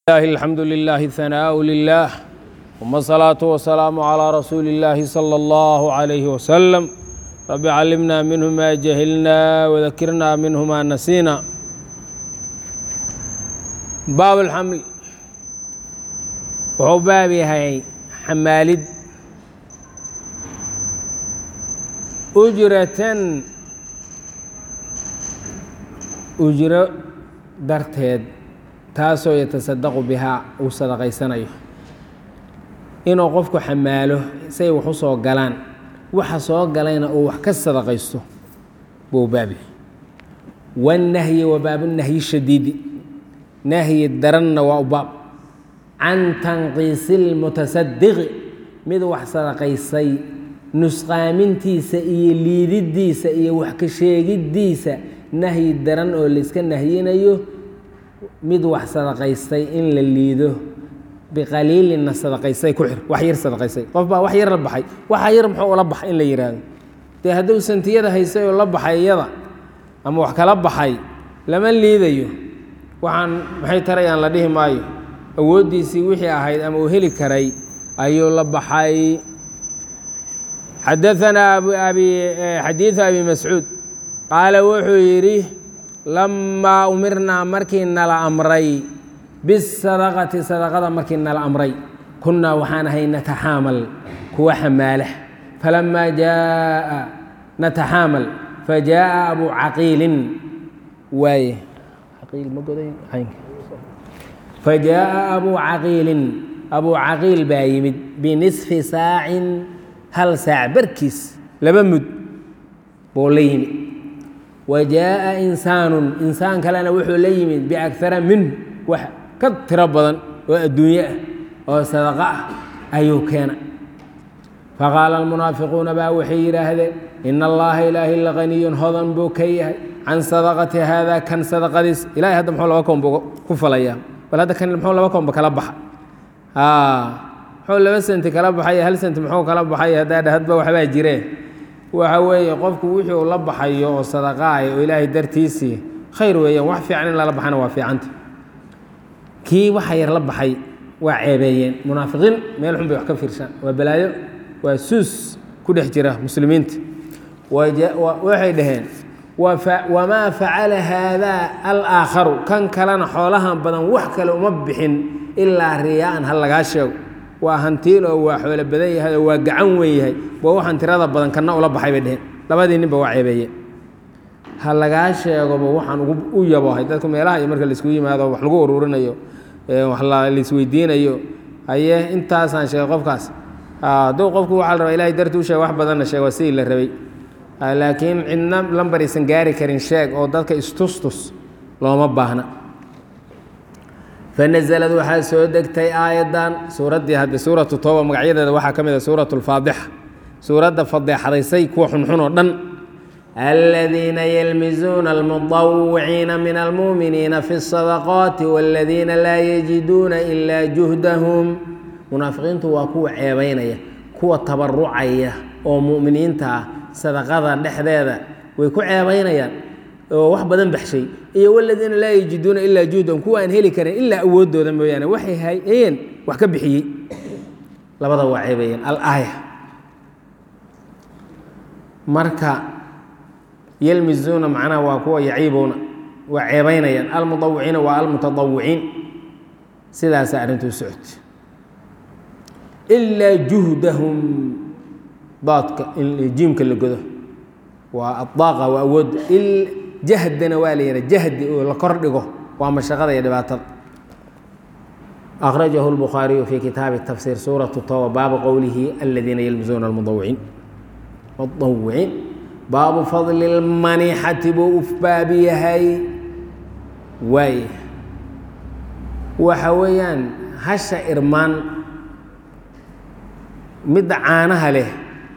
الله الحمد لله ثناء لله ثم الصلاة والسلام على رسول الله صلى الله عليه وسلم رب علمنا منه ما جهلنا وذكرنا منه ما نسينا باب الحمل wuxuu baab yahay xamaalid ujratan ujro darteed taasoo yatasadaqu bihaa uu sadaqaysanayo inuu qofku xamaalo say wax u soo galaan waxa soo galayna uu wax ka sadaqaysto buu baab yahay wannahyi wa baabunahyi shadiidi nahyi daranna waa u baab can tanqiisi lmutasadiqi mid wax sadaqaysay nusqaamintiisa iyo liididdiisa iyo wax ka sheegiddiisa nahyi daran oo layska nahyinayo mid wax sadaqaystay in la liido biqaliilinna sadaqaystay ku xir wax yar sadaqaystay qof baa wax yar la baxay waxa yar muxuu ula baxay in la yidhaahdo dee hadduu santiyada haysay oo la baxay iyada ama wax kala baxay lama liidayo waxaan maxay tarayaan la dhihi maayo awooddiisii wixii ahayd ama uu heli karay ayuu la baxay xadaanaa xadiidu abi mascuud qaala wuxuu yidhi lamaa umirnaa markii nala amray bisadaqati sadaqada markii nala amray kunnaa waxaan ahay nataxaamal kuwa xamaala falamaa jaaa nataxaamal fajaaءa abu caqiilin waaye fajaaءa abuu caqiilin abuu caqiil baa yimid binisfi saacin hal saac barkiis laba mud buu la yimid wa jaaءa insaanu insaan kalena wuxuu la yimid biakara minhu wax ka tiro badan oo adduunye ah oo sadaqo ah ayuu keena faqaala almunaafiquuna baa waxay yidhaahdeen ina allaha ilaahi laganiyun hodan buu ka yahay can sadaqati haada kan sadaqadiis ilahay hadda muxuu laba koon buu ku falayaa bal hadda kan muxuu laba koonba kala baxa muxuu laba senti kala baxay hal senti muxuu kala baxay haddaa dhahadba waxbaa jiree waxa weeye qofku wixii uu la baxayo oo sadaqaay oo ilaahay dartiisii khayr weeyaan wax fiican in lala baxana waa fiicanta kii waxa yar la baxay waa ceebeeyeen munaafiqiin meel xun bay wax ka fiirshaan waa balaayo waa suus ku dhex jira muslimiinta waxay dhaheen wamaa facala haadaa alaakharu kan kalena xoolahan badan wax kale uma bixin ilaa riyaaan ha lagaa sheego waa hantiil oo waa xoolo badan yahay oo waa gacan weyn yahay waa waxaan tirada badan kanna ula baxay bay dheheen labadii ninba waa ceebeeye ha lagaa sheegoba waxaan u yabohay dadku meelaha iyo marka laisku yimaado wax lagu ururinayo wax laisweydiinayo haye intaasaan sheegay qofkaas hadduu qofku waxaa la rabaa ilahay darti u sheeg wax badanna sheeg waa sidii la rabay laakiin cidna lambar aysan gaari karin sheeg oo dadka istustus looma baahna fanazalad waxaa soo degtay aayaddan suuraddii hadde suuratu tooba magacyadeeda waxaa ka mid a suuratu lfaadixa suuradda fadeexadaysay kuwa xunxun oo dhan aladiina yalmizuuna almudawiciina min almuuminiina fi اsadaqaati waladiina laa yajiduuna ilaa juhdahum munaafiqiintu waa kuwa ceebaynaya kuwa tabarucaya oo mu'miniinta ah sadaqada dhexdeeda way ku ceebaynayaan oo wax badan baxshay iyo waladiina laa yajiduuna ilaa juhdan kuwa aan heli karin ilaa awooddooda mooyaane waxay hayeen wax ka bixiyey labada waa ceebeeyeen alaaya marka yelmizuuna macnaha waa kuwa yaciibuuna waa ceebaynayaan almudawiciina waa almutadawiciin sidaasa arrintuu socota ilaa juhdahum daadka jiimka la godo waa adaaqa waa awoodda jahdana waa la yidhaha jahdi oo la kor dhigo waa mashaqada iyo dhibaatada akhrajahu lbukhaariyu fi kitaabi tafsiir suuratu toba baabu qowlihi aladiina yalmizuuna almudawiciin mudawiciin baabu fadli lmanixati buu u baab yahay waay waxa weeyaan hasha irmaan midda caanaha leh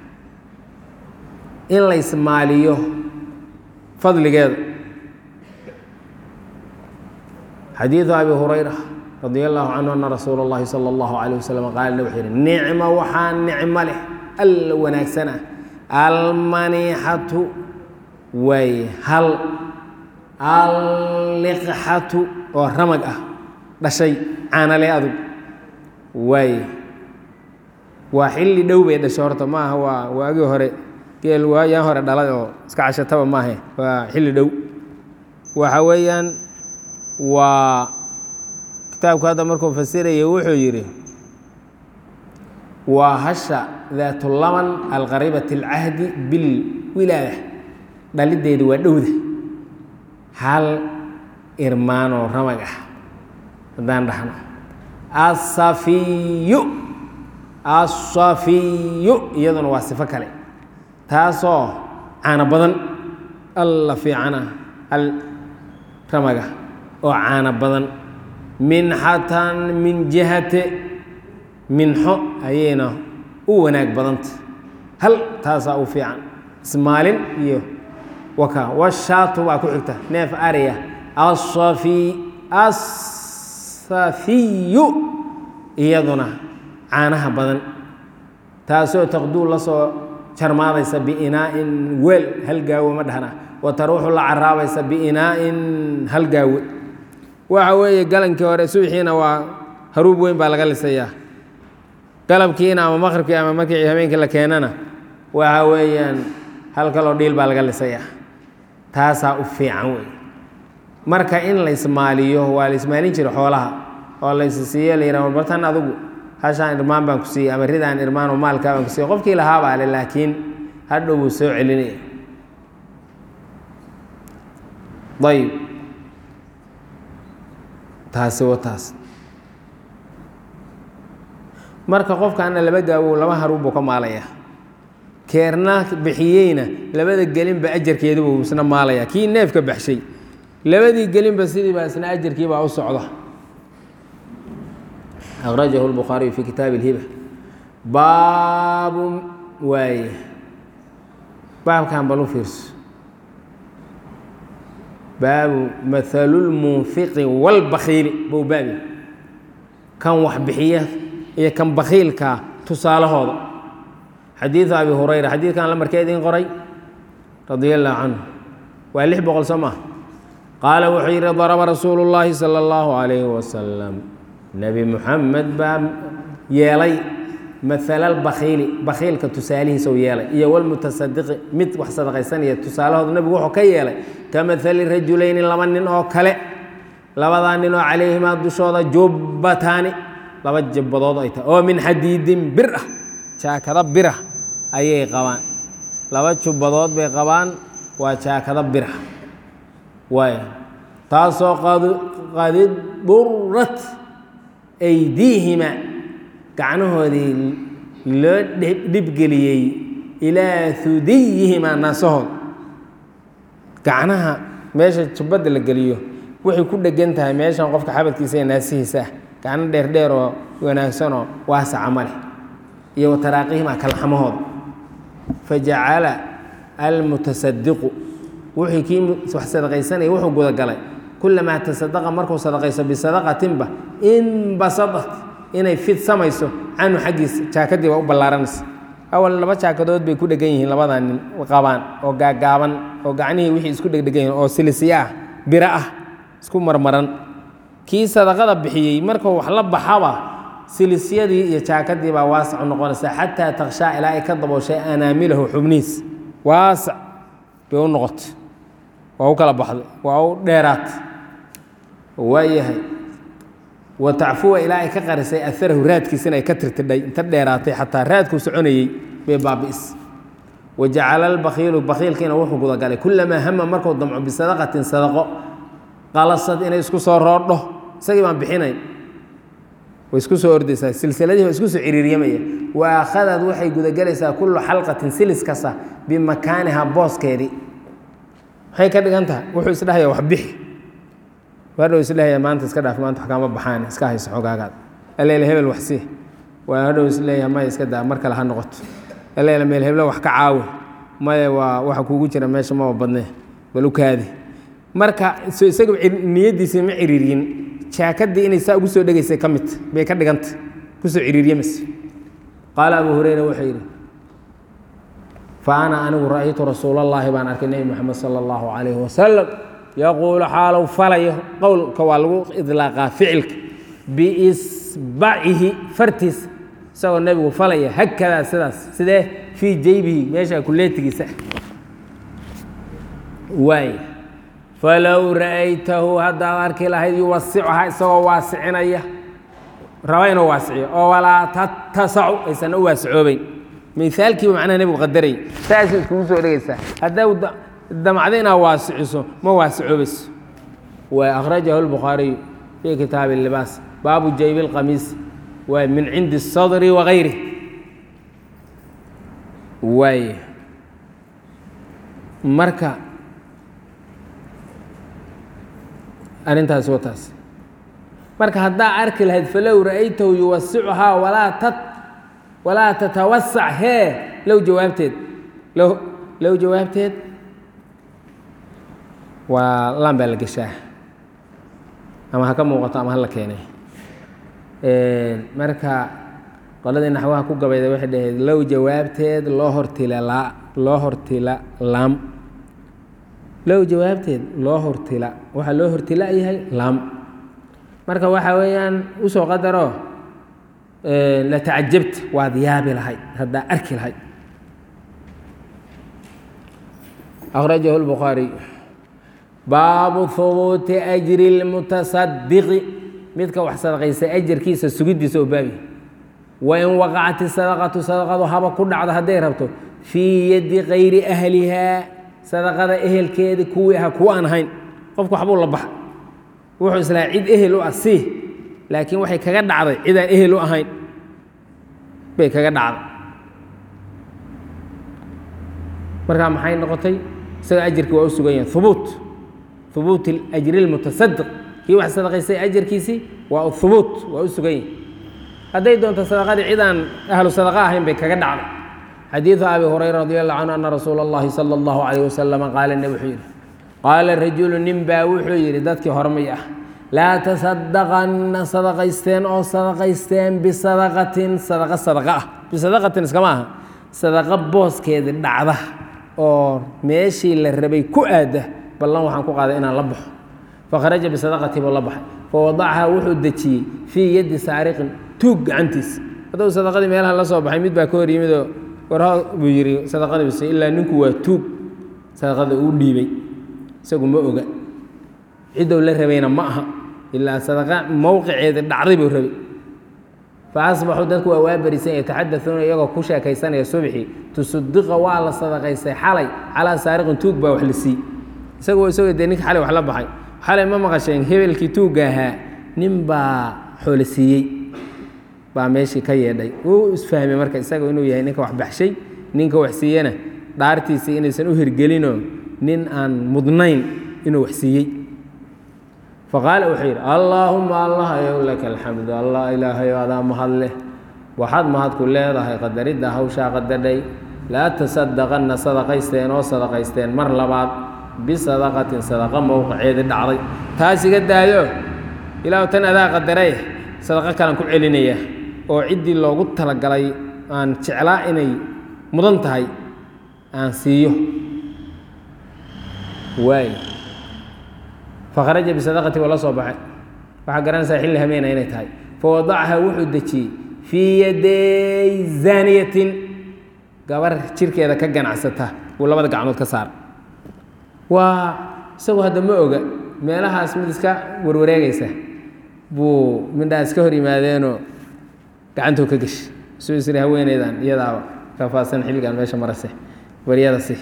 in la ismaaliyo fadligeeda xadiidu abi hurayra radi allahu canhu ana rasuula اllahi salى اllahu alayh wasalam qaala wuxuu yihi nicma waxaa nicmo leh alla wanaagsan ah almanixatu waay hal alliqxatu oo ramag ah dhashay caanale adug waay waa xilli dhow bay dhashay horta ma aha waa waagii hore geel waayaan hore dhalay oo iska cashataba maahe waa xilli dhow waxa weeyaan waa kitaabku hadda markuu fasiraya wuxuu yidhi waa hasha daatulaman alqariibati alcahdi bilwilaada dhalideedu waa dhowda hal irmaanoo ramag ah haddaan dhahno asafiyu asafiyu iyaduna waa sifo kale taasoo caano badan alla fiicana al ramaga oo caano badan minxatan min jihate minxo ayayna u wanaag badanta hal taasaa u fiican ismaalin iyo waka washaatu baa ku xigta neef ariya asafi asafiyu iyaduna caanaha badan taasoo taqduu la soo jarmaadaysa biinaa'in weel hal gaawo ma dhahna wa taruuxu la caraabaysa biinaa'in hal gaawo waxa weeye galankii hore subixiina waa haruub weyn baa laga lisayaa galabkiina ama maqribkii ama markii habeenkii la keenana waxa weeyaan hal kaloo dhiil baa laga lisayaa taasaa u fiican wey marka in la ismaaliyo waa la ismaalin jira xoolaha oo la isisiiyo la yidhah bartan adugu hashaan irmaan baan ku siiyey ama ridaan irmaan oo maalkaa baan ku siiyey qofkii lahaabaa le laakiin hadhow wuu soo celinaya ayib taasi wa taas marka qofkaana laba gaawow laba haruun buu ka maalayaa keerna bixiyeyna labada gelinba ajarkeeduba uu isna maalayaa kii neefka baxshay labadii gelinba sidiiba isna ajarkiibaa u socda akhrajahu lbukhaariyu fi kitaabi اlhiba baabu waaye baabkan bal u fiirso baabu mahalulmunfiqi walbakiili bou baabi kan wax bixiya iyo kan bakiilkaa tusaalahooda xadiidu abi hurayra xadiidkan lamarkee idiin qoray radia allahu canhu waa lix boqol soo maa qaala wuxuu yidhi daraba rasuulu llaahi sala allahu calayhi wasalam nebi muxamed baa yeelay mahalalbakiili bakiilka tusaalihiisau yeelay iyo walmutasadiqi mid wax sadaqaysanaya tusaalahooda nebigu wuxuu ka yeelay ka mahali rajulayni laba nin oo kale labadaa nin oo calayhimaa dushooda jubbataani laba jabbadood ay tahay oo min xadiidin bir ah jaakado birah ayay qabaan laba jubbadood bay qabaan waa jaakado birah waay taasoo qadid burat aydiihima gacnahoodii loo dhibgeliyey ilaa hudiyihima naasahood gacnaha meesha jubbadda la geliyo waxay ku dhegan tahay meeshan qofka xabadkiisa ee naasihiisa ah gacno dheerdheer oo wanaagsanoo waasaca ma leh iyo wataraaqiihima kalxamahooda fajacala almutasadiqu wuxuu kii wax sadaqaysanaya wuxuu gudagalay kulamaa tasadaqa markuu sadaqayso bisadaqatinba inbasadat inay fidsamayso canhu xaggiisa jaakadii waa u ballaaranaysa awal laba jaakadood bay ku dhegan yihiin labadaa nin qabaan oo gaagaaban oo gacnihii wixii isku dhegdhegan yihiin oo silisiya ah biro ah isku marmaran kii sadaqada bixiyey markuu wax la baxaba silisyadii iyo jaakadii baa waasacu noqonaysaa xataa takshaa ilaa ay ka dabooshay anaamilahu xubnihiis waasac bay u noqotay waa u kala baxday waa u dheeraat waayahay wa tacfuwa ilaa ay ka qarisay aarahu raadkiisina ay ka tirtidhay inta dheeraatay xataa raadkuu soconayey bay baabi'is wa jacala albakiilu bakiilkiina wuxuu gudagalay kulamaa hama markuu damco bisadaqatin sadaqo qalasad inay isku soo roodho isagii baan bixinayn way isku soo ordaysaa silsiladii waa isku soo ciriiryamaya wa akhadad waxay gudagelaysaa kullu xalqatin silis kasta bimakaaniha booskeedii maxay ka dhigan tahay wuxuu isdhahaya wax bixi hadhow isleeyahay maanta iska dhaaf maanta wax kaama baxaan iska hayso xogaagaad aleele hebel wax sii waa hadhow isleeyahay maya iska daa mar kale ha noqoto aleele meel heblo wax ka caawi maya waa waxa kuugu jira meesha maba badnee bal u kaadi marka so isaga niyaddiisii ma ciriiriyin jaakadii inay saa ugu soo dhegaysay ka midta bay ka dhiganta kusoo ciriiryamaysa qaala abu hureyra wuxuu yidhi fa ana anigu ra'aytu rasuulallaahi baan arkay nebi moxamed sala allahu calayhi wasalam yaquulu xaalow falayo qowlka waa lagu idlaaqaa ficilka biisbacihi fartiisa isagoo nebigu falaya hakadaa sidaas sidee fii jaybihi meesha kuleetigiisa waay falow ra'aytahu haddaad arki lahayd yuwasicuhaa isagoo waasicinaya raba inuu waasiciyo oo walaa tattasacu aysan u waasicoobeyn miaalkiiba macnaha nebigu qadarayy saasay iskugu soo dhegaysaa haddaa damacdo inaad waasiciso ma waasicoobayso waa akhrajahu lbukhaariyu fii kitaabi libaas baabu jaybi اlqamiis waa min cindi الsadri wagayri waay marka arrintaas waa taas marka haddaa arki lahayd falow ra'aytahu yuwasicuhaa walaa tat walaa tatawasac hee low jawaabteed low low jawaabteed waa laan baa la geshaa ama ha ka muuqato ama hala keenay marka qoladii naxwaha ku gabayda waxay dhahayd low jawaabteed loo hortila laa loo hortila laam low jawaabteed loo hortila waxaa loo hortila yahay laam marka waxa weeyaan usoo qadaro la tacajabta waad yaabi lahayd haddaa arki lahayd akhrajahu lbukhaariy baabu hubuuti ajri اlmutasadiqi midka wax sadaqaysa ajarkiisa sugiddiisa oo baabi wain waqacati sadaqatu sadaqadu haba ku dhacdo hadday rabto fii yadi kayri ahlihaa sadaqada ehelkeedi kuwii aha kuwa aan ahayn qofku waxbuu la baxa wuxuu islaa cid ehel u ah sii laakiin waxay kaga dhacday cid aan ehel u ahayn bay kaga dhacday markaa maxay noqotay isaga ajarkii waa u sugan yahay hubuut hubuut ajri lmutasadiq kii wax sadaqaystay ajarkiisii waa hubuut waa u sugan yahay hadday doonto sadaqadii cidaan ahlu sadaqa ahayn bay kaga dhacday xadiidu abi hurayra radi allahu canhu ana rasuula اllahi salى اllahu alayh wasalama qaala ne wuxuu yidhi qaala rajulu nin baa wuxuu yidhi dadkii hormay ah laa tasadaqanna sadaqaysteen oo sadaqaysteen bisadaqatin sadaqa sadaqa ah bisadaqatin iskama aha sadaqa booskeedi dhacda oo meeshii la rabay ku aada ballan waxaan ku qaaday inaan la baxo fakharaja bisadaqati buu la baxay fawadacahaa wuxuu dejiyey fii yaddi saariqin tuug gacantiisa hadduu sadaqadii meelaha la soo baxay mid baa ka hor yimidoo warho buu yidhi sadaqada bise ilaa ninku waa tuug sadaqada uu dhiibay isagu ma oga ciddou la rabayna ma aha ilaa sadaqa mowqiceeda dhacday buu rabay fa asbaxuu dadku waa waa berisan yataxadauuna iyagoo ku sheekaysanaya subxii tusudiqa waa la sadaqaystay xalay calaa saariqin tuug baa wax la sii isagu isagoo dee ninka xalay wax la baxay xalay ma maqasheen hebelkii tuugga ahaa nin baa xoolo siiyey baa meeshii ka yeedhay wuu isfahmay marka isaga inuu yahay ninka wax baxshay ninka wax siiyena dhaartiisii inaysan u hirgelinoo nin aan mudnayn inuu wax siiyey faqaala wuxuu yidhi allaahuma allah yow laka alxamdu allah ilaahayo adaa mahad leh waxaad mahadku leedahay qadaridda hawshaa qadadhay laa tasadaqanna sadaqaysteen oo sadaqaysteen mar labaad bisadaqatin sadaqa mowqiceedi dhacday taas iga daayo ilaahu tan adaa qadaray sadaqo kalan ku celinaya oo ciddii loogu talagalay aan jeclaa inay mudan tahay aan siiyo waay fakharaja bisadaqati waa la soo baxay waxaa garanaysaa xilli hameena inay tahay fawadacaha wuxuu dejiyey fii yaday zaaniyatin gabar jirkeeda ka ganacsata buu labada gacmood ka saara waa isagu hadda ma oga meelahaas mid iska warwareegaysa buu midhaa iska hor yimaadeenoo gacantuu ka geshi suu isri haweeneydan iyadaaba kafaadsan xilligan meesha marase baryada si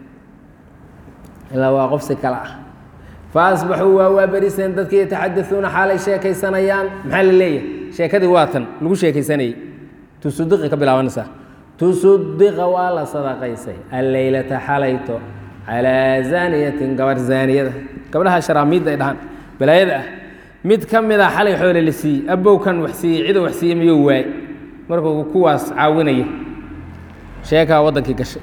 ilaa waa qof si kale ah faasbaxuu waa waa beriseen dadkii yataxadauuna xaalay sheekaysanayaan maxaa la leeyahay sheekadii waa tan lagu sheekaysanayey tusudiqi ka bilaabanaysaa tusudiqa waa la sadaqaysay alleylata xalayto calaa zaaniyatin gabar zaaniyada gabdhaha sharaamiidda ay dhahaan balaayada ah mid ka mid a xalay xoole la siiyey abowkan wax siiyey ciduu wax siiyey miyuu waay markuu kuwaas caawinaya sheekaa waddankii gashay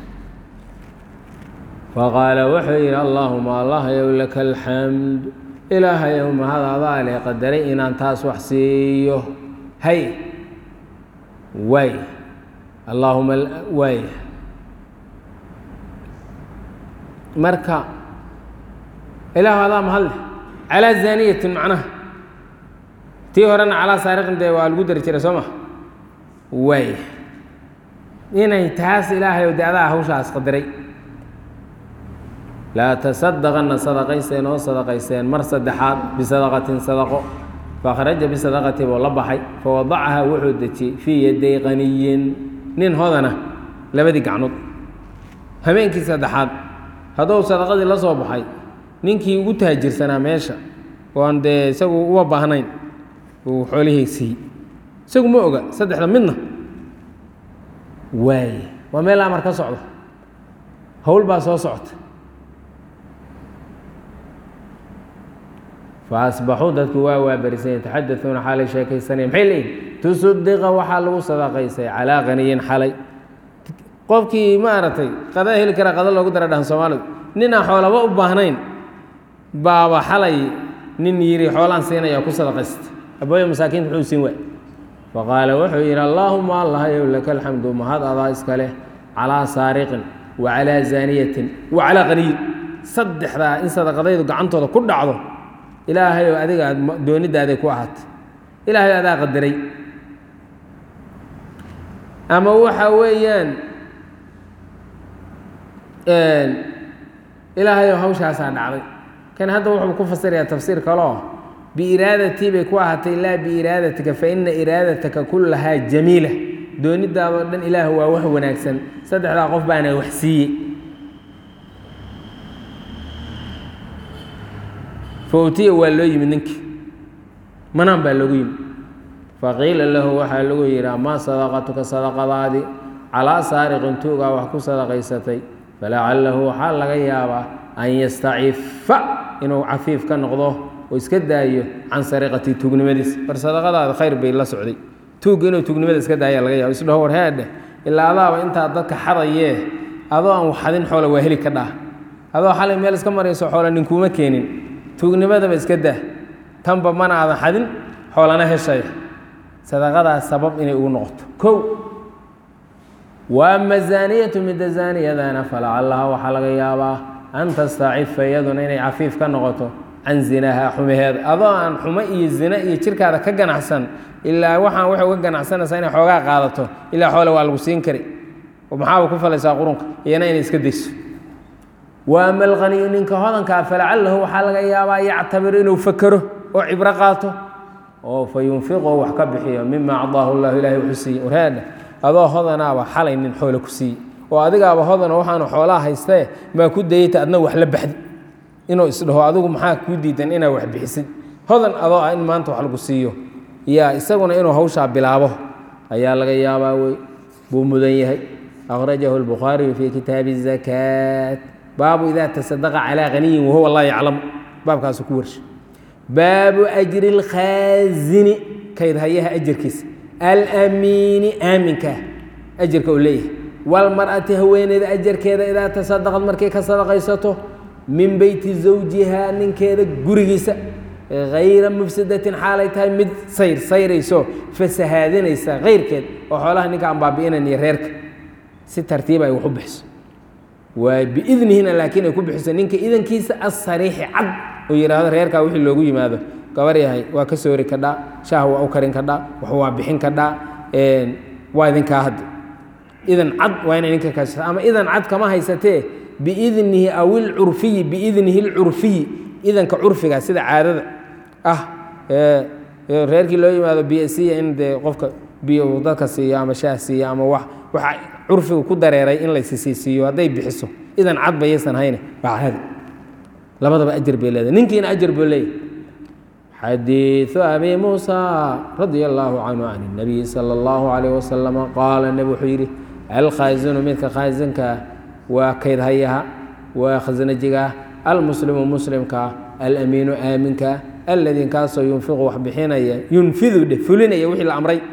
faqaala wuxuu yidhi allaahuma allahyow laka alxamdu ilaahayow mahadadaa le qadaray inaan taas wax siiyo hay waay allaahuma waay marka ilaahu adaa mahadleh calaa zaaniyatin macnaha tii horena calaa saariqin dee waa lagu dari jiray soo ma waay inay taas ilaahay oo de adaa hawshaas qadiray laa tasadaqanna sadaqayseen oo sadaqayseen mar saddexaad bisadaqatin sadaqo fakhraja bisadaqati buu la baxay fawadacaha wuxuu dejiyey fii yaday qaniyin nin hodana labadii gacnood habeenkii saddexaad hadduu sadaqadii la soo baxay ninkii ugu taajirsanaa meesha oo aan dee isagu uma baahnayn uu xoolihii siiyey isagu ma oga saddexda midna waay waa meel amar ka socdo howl baa soo socota faasbaxuu dadku waa waabarisay yataxadauuna xaalay sheekaysanaya maxay leeyihin tusudiqa waxaa lagu sadaqaysay calaa qaniyin xalay qofkii maaragtay qada heli kara qada loogu dara dhahan soomaalidu ninaan xoolaba u baahnayn baaba xalay nin yidhi xoolaan siinaya ku sadaqaysta abooya masaakiinta muxuu siin waay faqaala wuxuu yidhi allaahuma allahayow laka alxamdu mahad adaa iska leh calaa saariqin wa calaa zaaniyatin wa calaa qaniyin saddexdaa in sadaqadaydu gacantooda ku dhacdo ilaahayow adiga aad doonidaaday ku ahaatay ilaahayo adaa qadaray ama waxa weeyaan ilaahayow hawshaasaa dhacday kan hadda wuxuu ku fasirayaa tafsiir kaloo biiraadatii bay ku ahaatay laa biiraadatika fa ina iraadataka kullahaa jamiila doonidaadoo dhan ilaah waa wax wanaagsan saddexdaa qof baana wax siiyey fawtiya waa loo yimid ninkii manaan baa loogu yimid faqiila lahu waxaa lagu yidhi amaa sadaqatuka sadaqadaadii calaa saariqin tuugaa wax ku sadaqaysatay falacalahu waxaa laga yaabaa an yastacifa inuu cafiif ka noqdo oo iska daayo can sariqati tuugnimadiis war sadaqadaada khayr bay la socday tuugga inuu tuugnimada iska daaya laga yaabo isdhaho war heedheh ilaa adaaba intaa dadka xadayee adoo aan waxadin xoola waa heli ka dhaah adoo xalay meel iska marayso xoola ninkuuma keenin tuugnimadaba iska dah tanba mana aadan xadin xoolana heshaya sadaqadaas sabab inay ugu noqoto kow waama zaaniyatu midda zaaniyadana falacallaha waxaa laga yaabaa an tastacifa iyaduna inay cafiif ka noqoto can zinaha xumaheeda adoo aan xumo iyo zina iyo jirkaada ka ganacsan ilaa waxaan waxay uga ganacsanaysaa inay xoogaa qaadato ilaa xoole waa lagu siin kari oo maxaaba ku falaysaa qurunka iyana inay iska dayso waama alqaniyu ninka hodankaa falacalahu waxaa laga yaabaa yactabir inuu fakero oo cibro qaato oo fa yunfiqo wax ka bixiyo mima acdaahu llahu ilahay wuxuu siiyey warhaadha adoo hodanaaba xalay nin xoole ku siiyey oo adigaaba hodano waxaanu xoolaha haystee maa ku dayata adna wax la baxdi inuu isdhaho adigu maxaa kuu diidan inaa wax bixisid hodan adoo ah in maanta wax lagu siiyo yaa isaguna inuu hawshaa bilaabo ayaa laga yaabaa wey buu mudan yahay akhrajahu lbukhaariyu fii kitaabi zakaat baabu idaa tasadaqa calaa haniyin wahuwa laa yaclamu baabkaasu ku warsha baabu ajri اlkhaazini kaydhayaha ajarkiisa alamiini aaminkaa ajarka uu leeyahay walmar'ati haweeneyda ajarkeeda idaa tasadaqad markay ka sadaqaysato min beyti zawjihaa ninkeeda gurigiisa hayra mufsadatin xaalay tahay mid sayr sayrayso fasahaadinaysa kayrkeed oo xoolaha ninka aan baabi'inan iyo reerka si tartiiba ay wax u bixiso waa biidnihina laakiin ay ku bixiso ninka idankiisa asariixi cad oo yidhaahdo reerkaa wixii loogu yimaado gabar yahay waa ka soori kadhaa shaah waa u karin kadhaa wax waa bixin kadhaa waa idinkaa hadda idan cad waa inay ninka kaashata ama idan cad kama haysatee biidnihi aw ilcurfiyi biidnihi ilcurfiyi idanka curfiga sida caadada ah reerkii loo yimaado biyo siiya in dee qofka biyo uu dadka siiyo ama shaah siiyo ama wax waxa curfigu ku dareeray in laysisiisiiyo hadday bixiso idan cad bayaysan hayne waa caadi labadaba ajar bay leedahay ninkiina ajar buu leeyahy xadiiثu abi muusa radia اllaahu canhu can الnabiyi salى اllahu عalayh wasalama qaala nebi wuxuu yidhi alkhaasinu midka khaasinkaa waa kaydhayaha waa khasnajigaa almuslimu muslimkaa alamiinu aaminkaa alladii kaasoo yunfiqu wax bixinaya yunfidu dheh fulinaya wixii la amray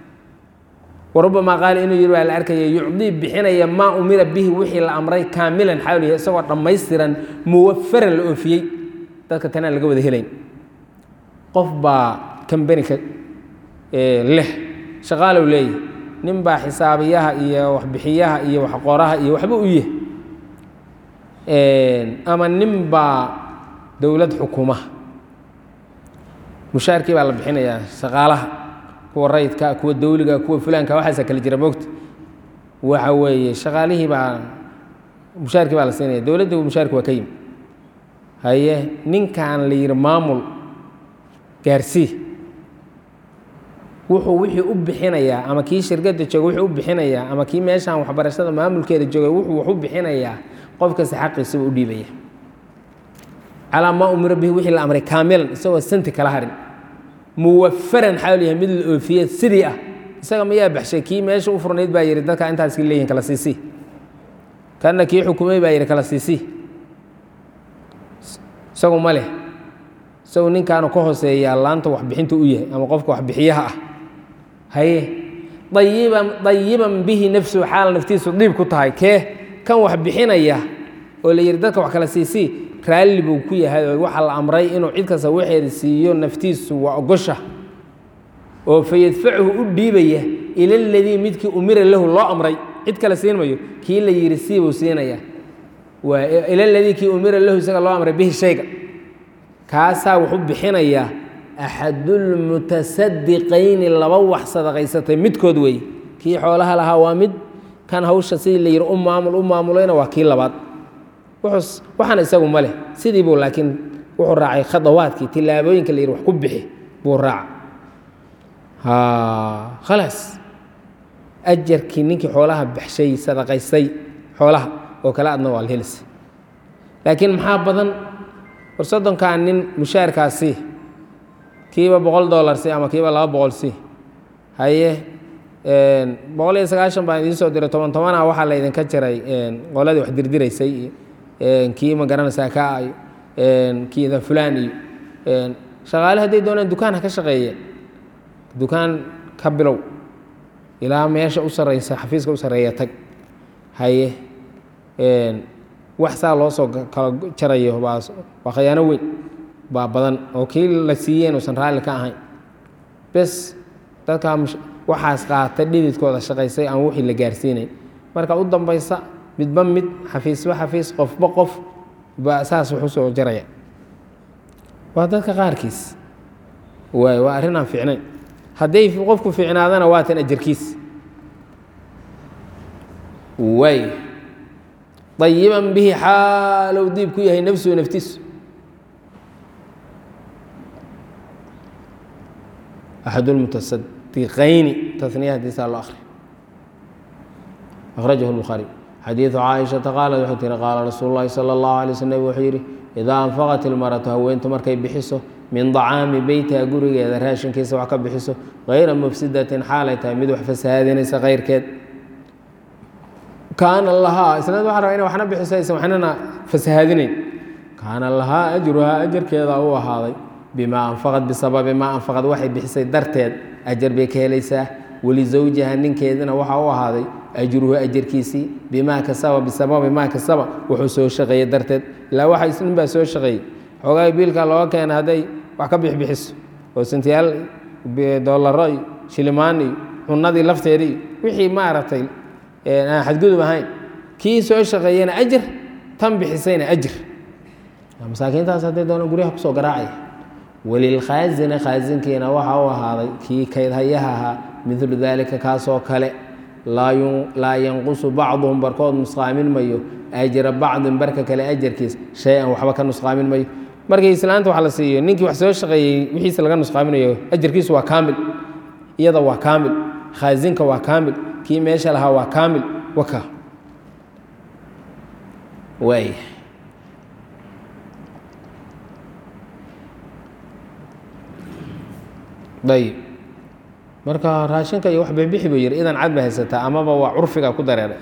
warubamaa qaala inuu yidhi waa la arkaya yucdii bixinaya maa umira bihi wixii la amray kaamilan xawlihi isagoo dhammaystiran muwafaran la oofiyey dadka tanaan laga wada helayn qof baa kambanika leh shaqaalow leeyahy nin baa xisaabiyaha iyo waxbixiyaha iyo waxqoraha iyo waxba u yahy ama nin baa dowlad xukumaha mushaarkii baa la bixinayaa shaqaalaha kuwa rayidka kuwa dawliga kuwa fulaanka waxaasa kala jira moogta waxa weeye shaqaalihii baa mushaarkii baa la siinaya dowladda mushaarki waa ka yimi haye ninkan la yihi maamul gaarsii wuxuu wixii u bixinayaa ama kii shirkadda jooga wuxuu u bixinayaa ama kii meeshaan waxbarashada maamulkeeda joogay wuxuu wax u bixinayaa qof kasta xaqiisaba u dhiibaya calaa maa umira bihi wixii la amray kaamilan isagoo santi kala harin muwafaran xaal yahay mid la oofiye sidii ah isaga mayaa baxshay kii meesha u furnayd baa yihi dadka intaas leeyihin kala siisii kana kii xukumay baa yihi kala siisii isagu ma leh isagu ninkaanu ka hooseeyaa laanta waxbixinta u yahay ama qofka waxbixiyaha ah haye ayiban dayiban bihi nafsuhu xaal naftiisu dhiib ku tahay kee kan wax bixinaya oo la yihi dadka wax kala siisii raalli buu ku yahay oo waxaa la amray inuu cid kasta waxeeda siiyo naftiisu waa ogosha oo fayadfachu u dhiibaya ila ladii midkii umira lahu loo amray cid kale siin mayo kii la yihi siibuu siinaya waa ila ladii kii umira lahu isaga loo amray bihi shayga kaasaa wuxuu bixinayaa axadulmutasadiqayni laba wax sadaqaysatay midkood weeye kii xoolaha lahaa waa mid kan hawsha sidii la yihi u maamul u maamulayna waa kii labaad waxaana isagu ma leh sidii buu laakiin wuxuu raacay khadawaadkii tilaabooyinka la yihi wax ku bixi buu raaca khalaas ajarkii ninkii xoolaha baxshay sadaqaystay xoolaha oo kale adna waa la helisa laakiin maxaa badan war soddonkaa nin mushaarkaasi kiiba boqol dollar si ama kiiba laba boqol si haye boqol iyo sagaashan baan idiin soo diray toban tobana waxaa la idinka jiray qoladii wax dirdiraysay kii ma garanaysaa ka iyo kiida fulaan iyo shaqaale hadday doonaan dukaan ha ka shaqeeye dukaan ka bilow ilaa meesha u sarreysa xafiiska u sarreeya tag haye wax saa loo soo kala jarayo baa waa khayaano weyn baa badan oo kii la siiyeen uusan raalli ka ahayn bes dadkaa waxaas qaata dhididkooda shaqaysay aan wixii la gaarsiinayn marka u dambaysa midba mid xafiisba xafiis qofba qof baa saas wax u soo jaraya waa dadka qaarkiis waay waa arrin aan fiicnayn hadday qofku fiicnaadana waa tan ajarkiis waay ayiban bihi xaalow diib ku yahay nafsuhu naftiisu axad lmutasadiqayni taniya hadiisaa loo akri akhrajahu lbukhaari xadiidu caaishata qaalat wuxuu tihi qaala rasuulu llahi sala allahu alay sl nabig wuxuu yidhi idaa anfaqat ilmaratu haweentu markay bixiso min dacaami beytiha gurigeeda raashinkiisa wax ka bixiso hayra mufsidatin xaalay tahay mid wax fasahaadinaysa kayrkeed kaana lahaa isnaad waxa raba ina waxna bixiso aysan waxnana fasahaadinayn kaana lahaa ajruhaa ajarkeeda u ahaaday bimaa anfaqad bisababi maa anfaqad waxay bixisay darteed ajar bay ka helaysaa walizawjiha ninkeedina waxaa u ahaaday ajruhu ajarkiisii bimaa kasaba bisababi maa kasaba wuxuu soo shaqeeyey darteed ilaa waxa nin baa soo shaqeeyey xoogaa biilka looga keena hadday wax ka bixbixiso oo santiyaal doolaro iyo shilimaan iyo cunadii lafteedii iyo wixii maaragtay aan xadgudub ahayn kii soo shaqeeyena ajar tan bixisayna ajir masaakiintaas hadday doona guryaha kusoo garaacaya walilkhaazina khaazinkiina waxaa u ahaaday kii kaydhayaha ahaa midlu daalika kaasoo kale laa yanqusu bacduhum barkood nusqaamin mayo ajra bacdin barka kale ajarkiis shay-an waxba ka nusqaamin mayo markii islaanta wax la siiyo ninkii wax soo shaqeeyey wixiisa laga nusqaaminayo ajarkiisu waa kaamil iyada waa kaamil khaazinka waa kaamil kii meesha lahaa waa kaamil waka waay ayib marka raashinka iyo wax bixbixi buu yihi idan cad ba haysataa amaba waa curfiga ku dareeray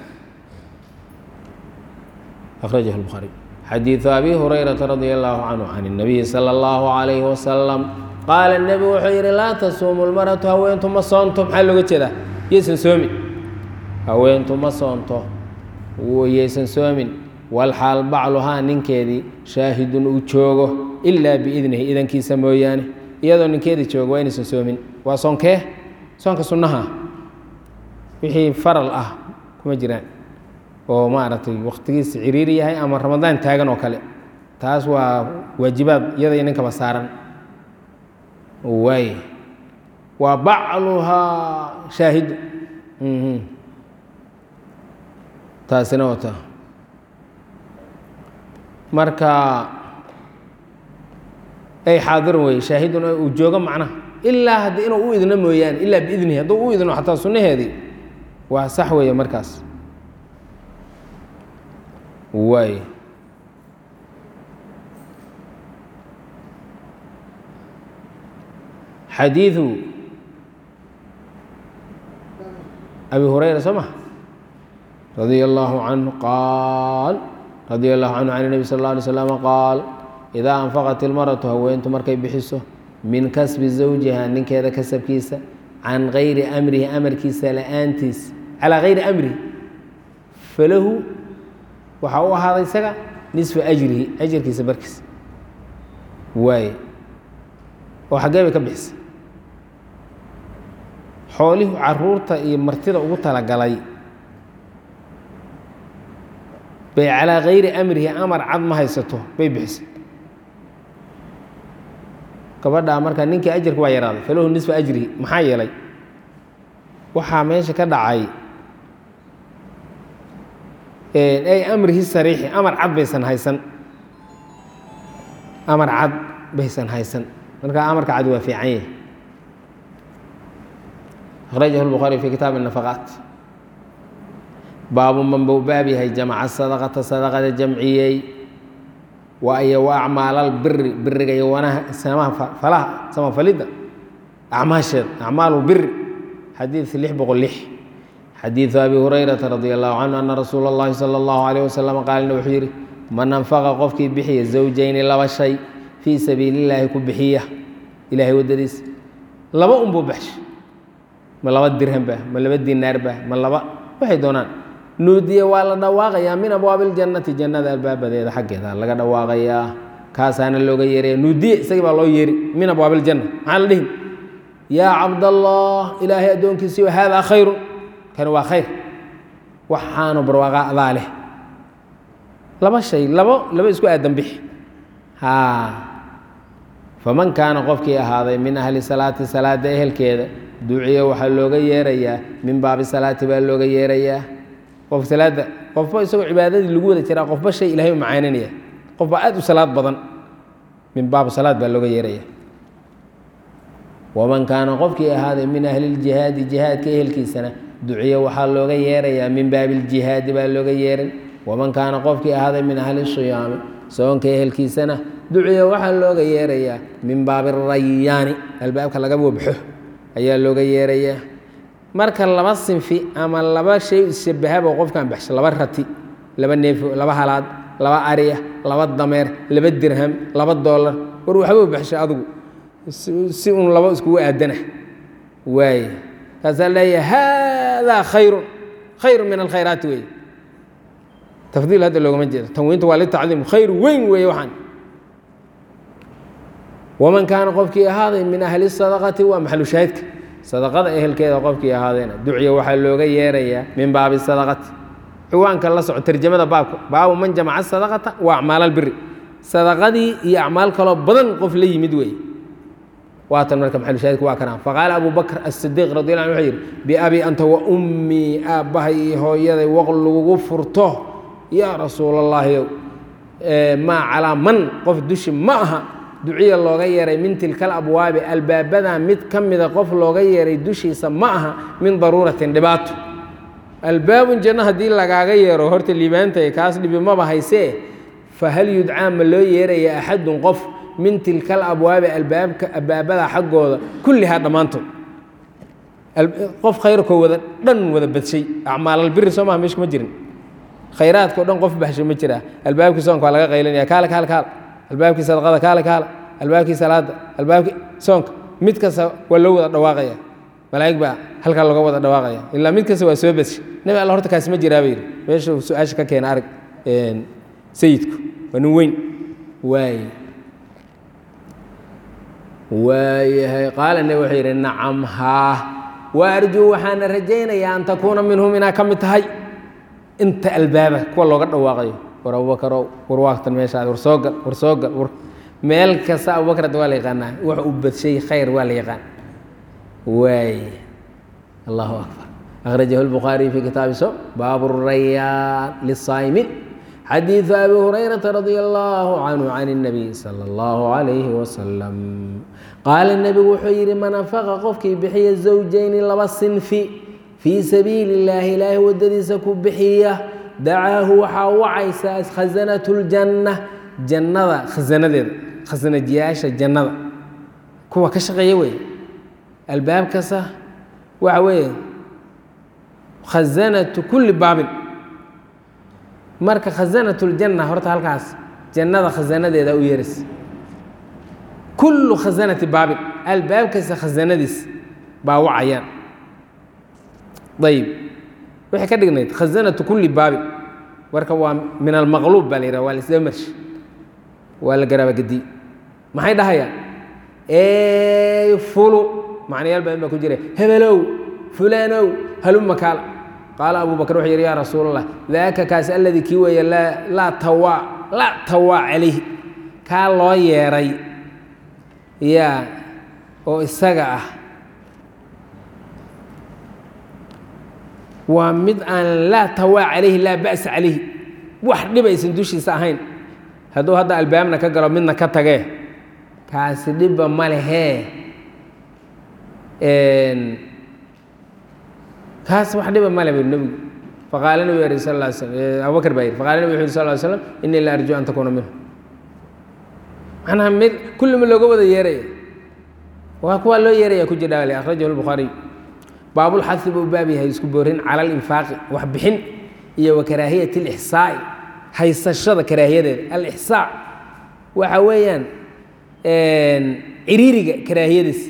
akhrajahu lbukhaari xadiidu abi hurayrata radia allahu canhu can اnabiyi salى اllahu alayhi wasalam qaala nebigu wuxuu yidhi laa tasuumu lmaratu haweentu ma soonto maxaa looga jeedaa yaysan soomin haweentu ma soonto yaysan soomin walxaal bacluhaa ninkeedii shaahidun uu joogo ilaa biidnihi idankiisa mooyaane iyadoo ninkeedii joogo waa inaysan soomin waa soonkee soonka sunnaha wixii faral ah kuma jiraan oo maaragtay wakhtigiisa ciriiri yahay ama ramadaan taagan oo kale taas waa waajibaad iyada iyo ninkaba saaran waay waa bacluhaa shaahidu taasina wata marka ay xaadirun wey shaahidun uu joogo macnaha ilaa haddi inuu u idno mooyaane ilaa biidnihi hadduu u idno xataa sunnaheedii waa sax weeye markaas waay xadiiثu abi hurayra soo ma radia اllaahu canhu qaal radia allahu canhu can الnebi sal اlه alay slama qaal idaa anfaqat ilmaratu haweentu markay bixiso min kasbi zawjiha ninkeeda kasabkiisa can gayri amrihi amarkiisa la-aantiis calaa gayri amrihi falahu waxaa u ahaaday isaga nisfa ajrihi ajarkiisa barkiisa waaye oo xaggee bay ka bixisay xoolihii caruurta iyo martida ugu talagalay bay calaa gayri amrihi amar cad ma haysato bay bixisay gabadhaa marka ninkii ajarka waa yaraaday falahu nisfa ajrihi maxaa yeelay waxaa meesha ka dhacay ay amrihi sariixi amar cad baysan haysan amar cad baysan haysan marka amarka cad waa fiican yahi akhrajahu lbukhaari fi kitaab الnafaqaat baabu man buu baab yahay jamca sadaqata sadaqada jamciyey waayo wa acmaalalbiri biriga iyo wanaha samaha falaha samafalidda acmaasheed acmaalulbiri xadiid lix boqol lix xadiidu abi hurayrata radi allahu canhu ana rasuula اllahi salى اllahu alayh wasalam qaalina wuxuu yidhi man anfaqa qofkii bixiya zawjayni laba shay fii sabiili illaahi ku bixiya ilaahay waddadiisa laba unbuu baxsha ma laba dirhamba ma laba dinaarba ma laba waxay doonaan nuudiye waa la dhawaaqayaa min abwaabi اljannati jannada albaabadeeda xaggeeda laga dhawaaqayaa kaasaana looga yeeraya nuudiye isagii baa loo yeeri min abwaabi اljanna maxaa la dhihi yaa cabdallah ilaahay addoonkiisiiyo haadaa khayru kani waa khayr waxaanu barwaaqa adaa leh laba shay labo laba isku aadan bixi faman kaana qofkii ahaaday min ahli salaati salaada ehelkeeda duciya waxaa looga yeerayaa min baabi salaati baa looga yeerayaa qof salaada qofba isagoo cibaadadii lagu wada jiraa qofba shay ilahay u macaaninaya qofba aad u salaad badan min baabi salaad baa looga yeeraya waman kaana qofkii ahaaday min ahli ljihaadi jihaadka ehelkiisana duciya waxaa looga yeerayaa min baabi ljihaadi baa looga yeeray waman kaana qofkii ahaaday min ahli siyaami soonka ehelkiisana duciya waxaa looga yeerayaa min baabi rayaani albaabka laga wabxo ayaa looga yeerayaa marka laba sinfi ama laba shay isshabahabo qofkan baxsho laba rati laba neefo laba halaad laba ariya laba dameer laba dirham laba doolar war waxba baxsho adigu si un laba iskugu aadana waaye kaasaa leeyahay haadaa khayrun khayru min alkhayraati wey tafdiil hadda loogama jeedo tanwiinta waa litacdiim khayr weyn weeye waxaan waman kaana qofkii ahaaday min ahli sadaqati waa maxalu shaahidka sadaqada ehelkeeda qofkii ahaadeena ducya waxaa looga yeerayaa min baabi sadaqati ciwaanka la soco tarjamada baabka baabu man jamaca sadaqata wa acmaal albiri sadaqadii iyo acmaal kaloo badan qof la yimid weeye waatan marka maxalushaahidku waa kanaa faqaala abu bakr asidiiq radi alla an wuxuu yidhi biabi anta wa ummii aabbahay iyo hooyaday waq lagugu furto yaa rasuul allaahi maa calaa man qof dushi ma aha duciya looga yeeray min tilkal abwaabi albaabadan mid ka mida qof looga yeeray dushiisa ma aha min daruuratin dhibaato albaabun janno haddii lagaaga yeero horta liibaantay kaas dhibi maba haysee fahal yudcaa ma loo yeeraya axadun qof min tilkal abwaabi albaabka albaabada xaggooda kullihaa dhammaantood qof khayrkoo wada dhan wada badshay acmaalalbiri soo maha meesha ma jirin khayraadkao dhan qof baxsho ma jiraa albaabkii soonka waa laga qaylinaya kaale kaale kaale albaabkii sadaqada kaale kaale albaabkii salaada albaabkii soonka mid kasta waa loo wada dhawaaqaya malaa'ig baa halkaa looga wada dhawaaqaya ilaa mid kasta waa soo badshay nabi alla horta kaasi ma jiraa bay yidhi meesha su-aasha ka keena arag sayidku waa nin weyn waaye waayahay qaala nabi wuxuu yidhi nacam haa wa arjuu waxaana rajaynayaa an takuuna minhum inaa ka mid tahay inta albaaba kuwa looga dhawaaqayo war abubakarow war waagtan meeshaad war soo gal war soo gal war meel kasta abubakr hadda waa la yaqaanaa wax uu badshay khayr waa la yaqaan waay allahu akbar akhrajahu lbukhaariy fi kitaabi so baabu rayaan lisaa'imiin xadiidu abi hurayrata radia allahu canhu can الnabiy salى اllahu عalayhi wasalam qaala nebigu wuxuu yidhi man anfaqa qofkii bixiya zawjayni laba sinfi fii sabiili اllaahi ilaahay waddadiisa ku bixiya dacaahu waxaa wacaysaa khasanat اljanna jannada khasanadeeda khasanajiyaasha jannada kuwa ka shaqeeya wey albaab kasta waxa weeye khasanatu kulli baabin marka khasanat ljanna horta halkaas jannada khasanadeeda u yeeras kullu khasanati baabin albaab kasta khasanadiis baa wacayaan ayib waxay ka dhignayd khasanatu kulli baabin marka waa min almaqluub baa la yidhaha waa la isdaba marshi waa la garaabagediy maxay dhahayaan ey fulu macnayaal badan baa ku jira hebelow fulaanow haluma kaala qaala abu bakr wuxuu yidhi yaa rasuul allah daaka kaas alladii kii weeye laa tawaa laa tawaa calayhi kaa loo yeeray yaa oo isaga ah waa mid aan laa tawaa calayhi laa ba'sa calayhi wax dhibaysan dushiisa ahayn hadduu hadda albaabna ka galo midna ka tagee kaasi dhibba ma lehee kaas wax dhiba male bu nebigu faqaala nebigu yidhi sal lla slam abubakr baa yidhi faqala nebigu wuxu yidhi sal lla slam innii la arju an takuuna minhu macnaha mid kulli ma looga wada yeeraya waa kuwaa loo yeeraya ku jira ale akhrajahu lbukhaariy baabulxadi buu baab yahay isku boorin cala alinfaaqi wax bixin iyo wa karaahiyat alixsaa'i haysashada karaahiyadeeda alixsaa waxa weeyaan ciriiriga karaahiyadiisa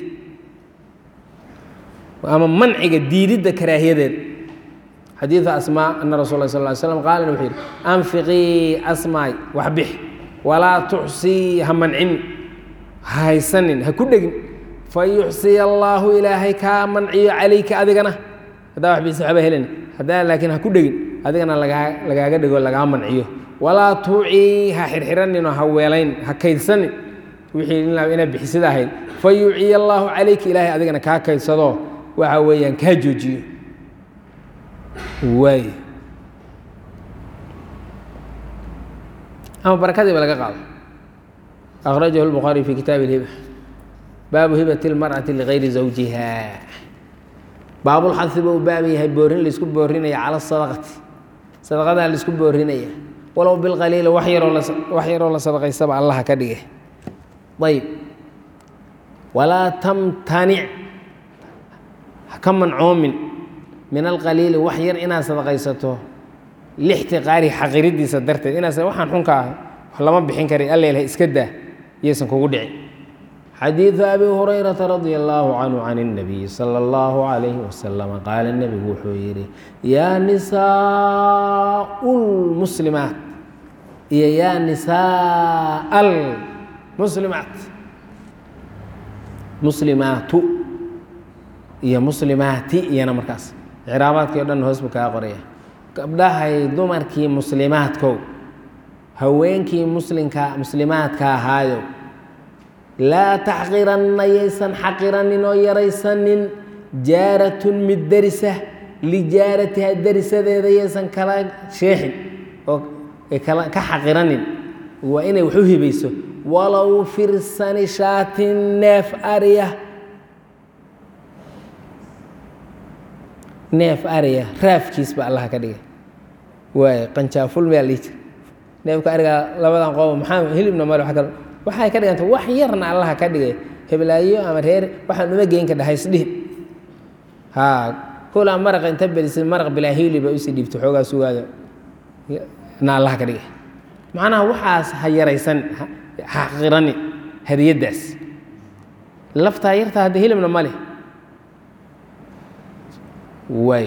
ama manciga diididda karaahiyadeeda xadiida asmaa ana rasul la sal ly slam qaala wuxuu yidhi anfiqii asmaay wax bix walaa tuxsii ha mancin ha haysanin ha ku dhegin fa yuxsiya allaahu ilaahay kaa manciyo calayka adigana haddaa wax bixisa waxba helin haddaa laakiin ha ku dhegin adigana lagaa lagaaga dhego lagaa manciyo walaa tuucii ha xirxiraninoo ha weelayn ha kaydsanin wixii inaad bixisida ahayd fa yuuciya allaahu calayka ilaahay adigana kaa kaydsadoo waxa weeyaan kaa joojiyo waay ama barakadiiba laga qaado akhrajahu lbukhaariy fi kitaabi اlhiba baabu hibati اlmarأati ligayri zawjiha baabulxadi ba u baab yahay boorin laisku boorinaya cala sadaqati sadaqadaa laisku boorinaya walow bilqaliili wax yaroo wax yaroo la sadaqaysaba allaha ka dhige ayb walaa tamtanic haka mancoomin min alqaliili wax yar inaad sadaqaysato lixtiqaari xaqiridiisa darteed inaas waxaan xunka ah wax lama bixin kara allelha iska daa yaysan kugu dhicin xadiidu abi hurayrata radia allaahu canhu can اnabiyi sala اllahu calayhi wasalama qaala nebigu wuxuu yidhi yaa nisaau lmuslimaat iyo yaa nisaa almuslimaat muslimaatu iyo muslimaati iyana markaas icraabaadkii o dhan hoos buu kaga qoraya gabdhahay dumarkii muslimaadkow haweenkii muslimka muslimaadka ahaayo laa taxqiranna yaysan xaqiranin oo yaraysanin jaaratun mid derisa lijaaratiha derisadeeda yaysan kala sheexin oo ka xaqiranin waa inay wax u hibayso walow firsani shaatin neef arya neef ariya raafkiis ba allaha ka dhigay waay qanjaaful mayaa lihi jir neefka arigaa labadan qoobo maxaa hilibna male wa kal waxay ka dhiganta wax yarna allaha ka dhigay heblaayo ama reer waxaan uma geyn ka dhahay isdhihin haa kolaa maraqa inta belisay maraq bilaa hiiliba usii dhiibto xoogaa sugaada na allaha ka dhigay macnaha waxaas ha yaraysan ha qirani hadiyaddaas laftaa yartaa hadda hilibna ma leh waay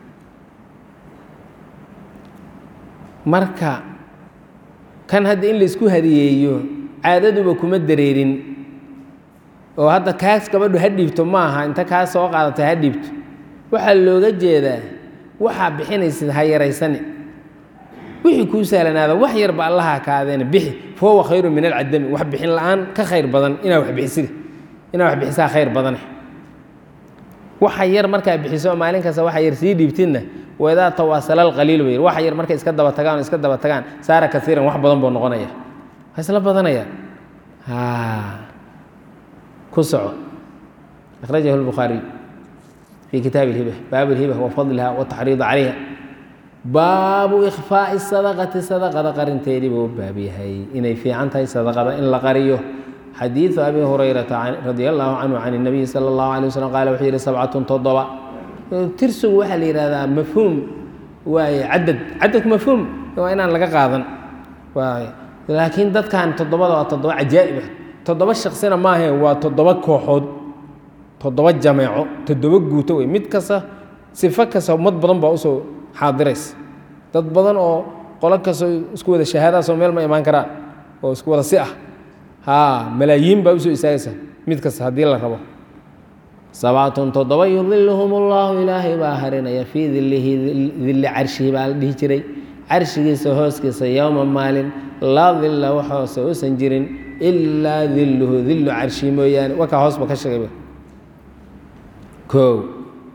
marka kan hadda in laisku hadiyeeyo caadaduba kuma dareerin oo hadda kaas gabadhu ha dhiibto ma aha inta kaas soo qaadata ha dhiibto waxaa looga jeedaa waxaa bixinaysid ha yaraysani wixii kuu sahlanaada wax yarba allaha kaadeena bixi fahuwa khayru min alcadami wax bixin la-aan ka khayr badan inaa wax bixisida inaa wax bixisaa khayr badane waxa yar markaa bixiso maalin kasta waxa yar sii dhiibtidna waidaa tawaasala alqaliil bay waxa yar markay iska daba tagaan iska daba tagaan saara kasiiran wax badan buu noqonaya waa isla badanaya ku soco akhrajahu lbukhaariy fi kitaabi اlhiba baabu اlhiba wa fadliha wataxriid calayha baabu ikfaa'i sadaqati sadaqada qarinteedii buu u baab yahay inay fiican tahay sadaqada in la qariyo xadiidu abi hurayrata radia allahu canhu can الnabiyi salى اllahu alay waslm qaala wuxuu yihi sabcatun toddoba tirsigu waxaa la yihahdaa mafhuum waaye cadad cadadku mafhuum waa inaan laga qaadan waay laakiin dadkan toddobada waa toddoba cajaa'ib ah toddoba shaksina maahe waa toddoba kooxood toddoba jameeco toddoba guuto wey mid kasta sifo kasta ummad badan baa usoo xaadiraysa dad badan oo qolo kastoo isku wada shahaadaasoo meel ma imaan karaan oo isku wada si ah haa malaayiin baa usoo istaagaysa mid kasta haddii la rabo sabcatun toddoba yudiluhum allahu ilaahay baa harinaya fii dilihi dilli carshihi baa la dhihi jiray carshigiisa hooskiisa yowma maalin laa dilla wax hoose uusan jirin ilaa dilluhu dillu carshi mooyaane wakaa hoosba ka sheegayba kow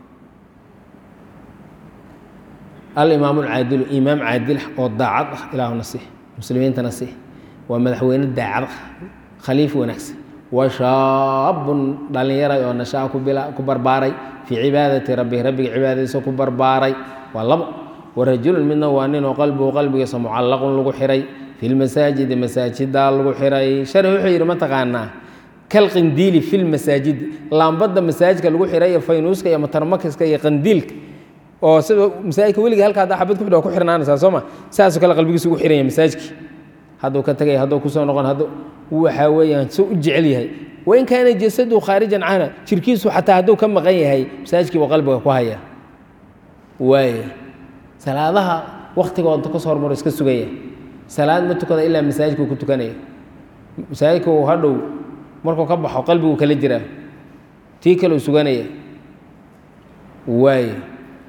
alimaam alcaadilu imaam caadil oo daacad ah ilaahu nasih muslimiinta nasih waa madaxweyne daacad ah khaliif wanaagsan wa shaabun dhallinyaray oo nashaa ku barbaaray fii cibaadati rabbihi rabbiga cibaadadiisa ku barbaaray waa labo warajulun midna waa ninoo qalbigu qalbigiisa mucallaqun lagu xiray fi lmasaajidi masaajidaa lagu xiray shari wuxuu yidhi mataqaanaa kalqindiili fi lmasaajidi laambadda masaajidka lagu xiray iyo faynuuska iyo matarmakiska iyo qandiilka oo sida masaajidka weliga halka haddaa xabad ku xidho waa ku xirnaanaysaa soo ma saasoo kale qalbigiisa ugu xiranya masaajidkii hadduu ka tegay hadduu kusoo noqon hadduu waxaa weeyaan soo u jecel yahay wain kaana jasadu khaarijan cana jirkiisu xataa hadduu ka maqan yahay masaajidkii buu qalbiga ku haya waaya salaadaha waktigooda kasoo hormaro iska sugaya salaad ma tukada ilaa masaajidkuu ku tukanaya masaajidka uu hadhow markuu ka baxo qalbiguu kala jiraa tii kale uu suganaya waaya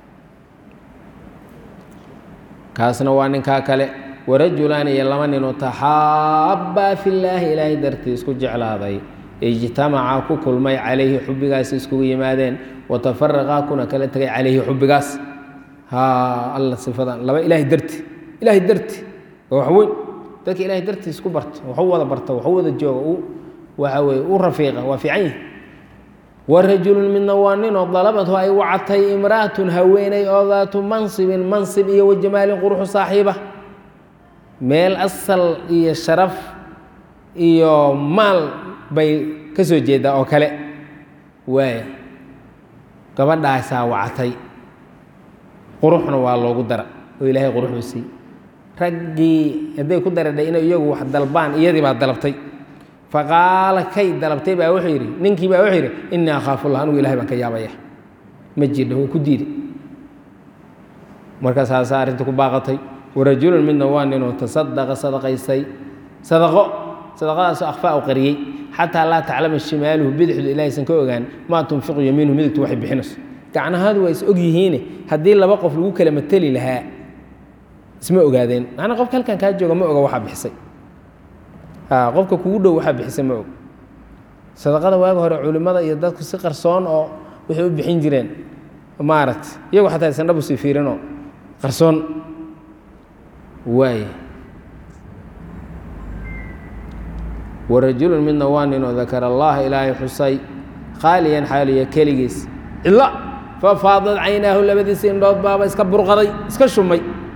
kaasna waa ninkaa kale warajulaani iyo laba ninoo taxaabbaa fillaahi ilaahay dartii isku jeclaaday ijtamacaa ku kulmay calayhi xubbigaas iskugu yimaadeen watafaraqaa kuna kala tegay calayhi xubbigaas haa alla sifadan laba ilaahay darti ilaahay darti waa wax weyn dadka ilaahay dartii isku barta waxu wada barta waxu wada jooga waxa weye u rafiiqa waa fiican yihi warajulun midna waa ninoo dalabadhu ay wacatay imra'atun haweeney oo daatu mansibin mansib iyo wajamaalin quruxu saaxiiba meel asal iyo sharaf iyo maal bay ka soo jeedaa oo kale waaya gabadhaasaa wacatay quruxna waa loogu dara oo ilaahay quruxuu siiyey raggii hadday ku daradhay inay iyagu wax dalbaan iyadii baa dalabtay faqaala kay dalabtay baa wuxuu yidhi ninkii baa wuxuu yidhi innii akhaafullah anigu ilahay baan ka yaabaya ma jirdha wuu ku diiday markaasaasaa arrinta ku baaqatay warajulun midna waa ninoo tasadaqa sadaqaystay sadaqo sadaqadaasoo akhfaa u qariyey xataa laa taclama shimaaluhu bidixdu ilaahaysan ka ogaan maa tunfiqu yamiinuhu midigtu waxay bixinayso gacnahaadu waa is og yihiine haddii laba qof lagu kala mateli lahaa isma ogaadeen macnaa qofka halkan kaa jooga ma oga waxaa bixisay qofka kugu dhow waxaa bixisay ma og sadaqada waaga hore culimmada iyo dadku si qarsoon oo waxay u bixin jireen maaragta iyagu xataa aysan dhab usii fiirinoo qarsoon waay warajulun midna waa ninoo dakara allaha ilaahay xusay khaaliyan xaaliya keligiis cidla fafaadad caynaahu labadiisa indhood baaba iska burqaday iska shumay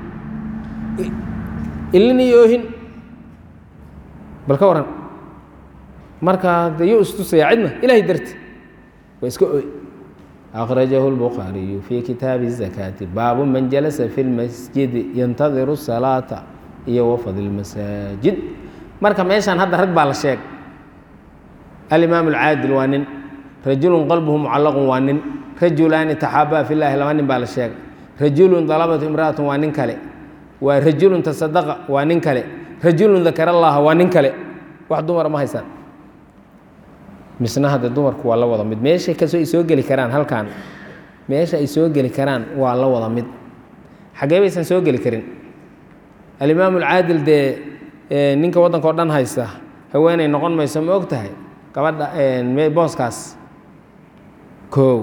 ilin iyo oohin bal ka waran markaa de yuu istusaya cidna ilahay darti waa iska oy akhrajahu اlbukhaariyu fii kitaabi الzakaati baabu man jalasa fi اlmasjidi yantadiru salaata iyo wafad اlmasaajid marka meeshaan hadda rag baa la sheeg alimaam اlcaadil waa nin rajulun qalbuhu mucallaqun waa nin rajulaani taxaabaa fi llahi laba nin baa la sheegay rajulun dalabatu imra'atun waa nin kale waa rajulun tasadaqa waa nin kale rajulun dakara allaha waa nin kale wax dumara ma haysaan misna hadde dumarku waa la wada mid meeshay kasoo ay soo geli karaan halkan meesha ay soo geli karaan waa la wada mid xaggee baysan soo geli karin alimaam alcaadil dee ninka waddanka oo dhan haysta haweeney noqon mayso ma og tahay gabadha booskaas koow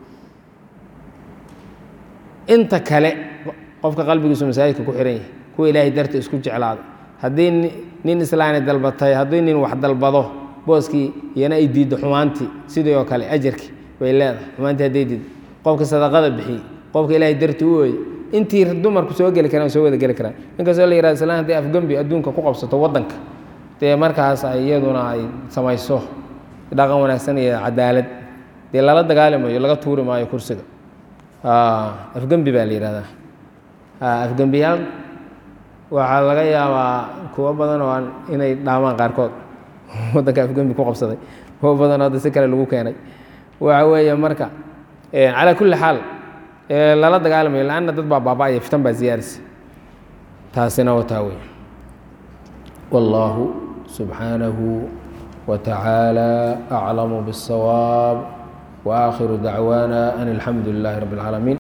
inta kale qofka qalbigiisu masaajidka ku xihan yahay kuwa ilaahay darta isku jeclaada haddii nin islaani dalbatay haddii nin wax dalbado booskii iyana ay diiddo xumaantii sidii oo kale ajarki bay leedahay xumaantii hadday diiddo qofka sadaqada bixiyey qofka ilaahay darti u ooyey intii dumarku soo geli karaan soo wada geli karaan inkastoo la yihahdo islaan hadday afgembi adduunka ku qabsato waddanka dee markaas ay iyaduna ay samayso dhaqan wanaagsan iyo cadaalad dee lala dagaali maayo laga tuuri maayo kursiga afgembi baa la yihahdaa afgembiyaal waxaa laga yaabaa kuwo badan oo inay dhaamaan qaarkood waddanka afgembi ku qabsaday kuwo badan oo hadda si kale lagu keenay waxa weeye marka calaa kulli xaal lala dagaalamayo laanna dad baa baaba-aya fitan baa ziyaarisa taasina wataa wey wallaahu subxaanahu wa tacaala aclamu bالsawaab wa aakhiru dacwaana an alxamdu lilahi rabbi اlcaalamiin